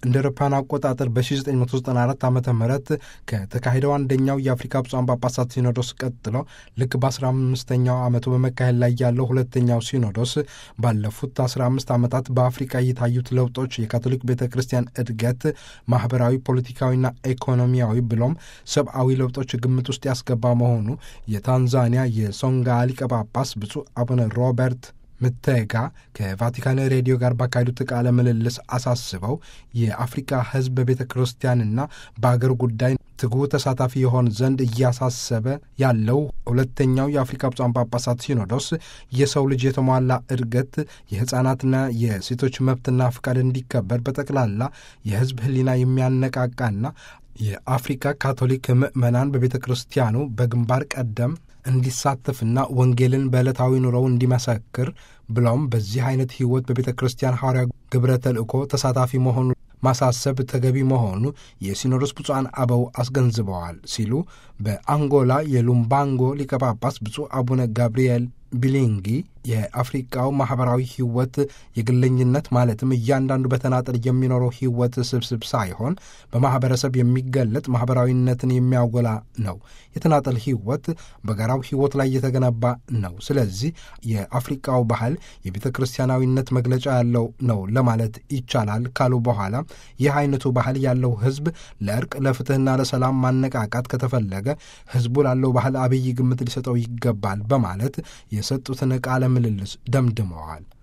እንደ አውሮፓውያን አቆጣጠር በ1994 ዓ ም ከተካሄደው አንደኛው የአፍሪካ ብፁዓን ጳጳሳት ሲኖዶስ ቀጥሎ ልክ በ15ኛው ዓመቱ በመካሄድ ላይ ያለው ሁለተኛው ሲኖዶስ ባለፉት 15 ዓመታት በአፍሪካ የታዩት ለውጦች የካቶሊክ ቤተ ክርስቲያን እድገት፣ ማኅበራዊ፣ ፖለቲካዊና ኢኮኖሚያዊ ብሎም ሰብአዊ ለውጦች ግምት ውስጥ ያስገባ መሆኑ የታንዛኒያ የሶንጋ ሊቀ ጳጳስ ብፁዕ አቡነ ሮበርት ምተጋ ከቫቲካን ሬዲዮ ጋር ባካሄዱት ቃለ ምልልስ አሳስበው የአፍሪካ ሕዝብ በቤተ ክርስቲያንና በአገር ጉዳይ ትጉህ ተሳታፊ የሆን ዘንድ እያሳሰበ ያለው ሁለተኛው የአፍሪካ ብፁዓን ጳጳሳት ሲኖዶስ የሰው ልጅ የተሟላ እድገት፣ የሕፃናትና የሴቶች መብትና ፍቃድ እንዲከበር በጠቅላላ የሕዝብ ሕሊና የሚያነቃቃና የአፍሪካ ካቶሊክ ምዕመናን በቤተ ክርስቲያኑ በግንባር ቀደም እንዲሳተፍና ወንጌልን በዕለታዊ ኑሮው እንዲመሰክር ብለውም በዚህ አይነት ሕይወት በቤተ ክርስቲያን ሐዋርያ ግብረ ተልእኮ ተሳታፊ መሆኑ ማሳሰብ ተገቢ መሆኑ የሲኖዶስ ብፁዓን አበው አስገንዝበዋል ሲሉ በአንጎላ የሉምባንጎ ሊቀ ጳጳስ ብፁዕ አቡነ ጋብርኤል ቢሊንጊ የአፍሪቃው ማኅበራዊ ሕይወት የግለኝነት ማለትም እያንዳንዱ በተናጠል የሚኖረው ሕይወት ስብስብ ሳይሆን በማኅበረሰብ የሚገለጥ ማኅበራዊነትን የሚያጎላ ነው። የተናጠል ሕይወት በጋራው ሕይወት ላይ የተገነባ ነው። ስለዚህ የአፍሪቃው ባህል የቤተ ክርስቲያናዊነት መግለጫ ያለው ነው ለማለት ይቻላል ካሉ በኋላ ይህ አይነቱ ባህል ያለው ሕዝብ ለእርቅ ለፍትሕና ለሰላም ማነቃቃት ከተፈለገ ሕዝቡ ላለው ባህል አብይ ግምት ሊሰጠው ይገባል በማለት የሰጡትን ቃለ ምልልስ ደምድመዋል።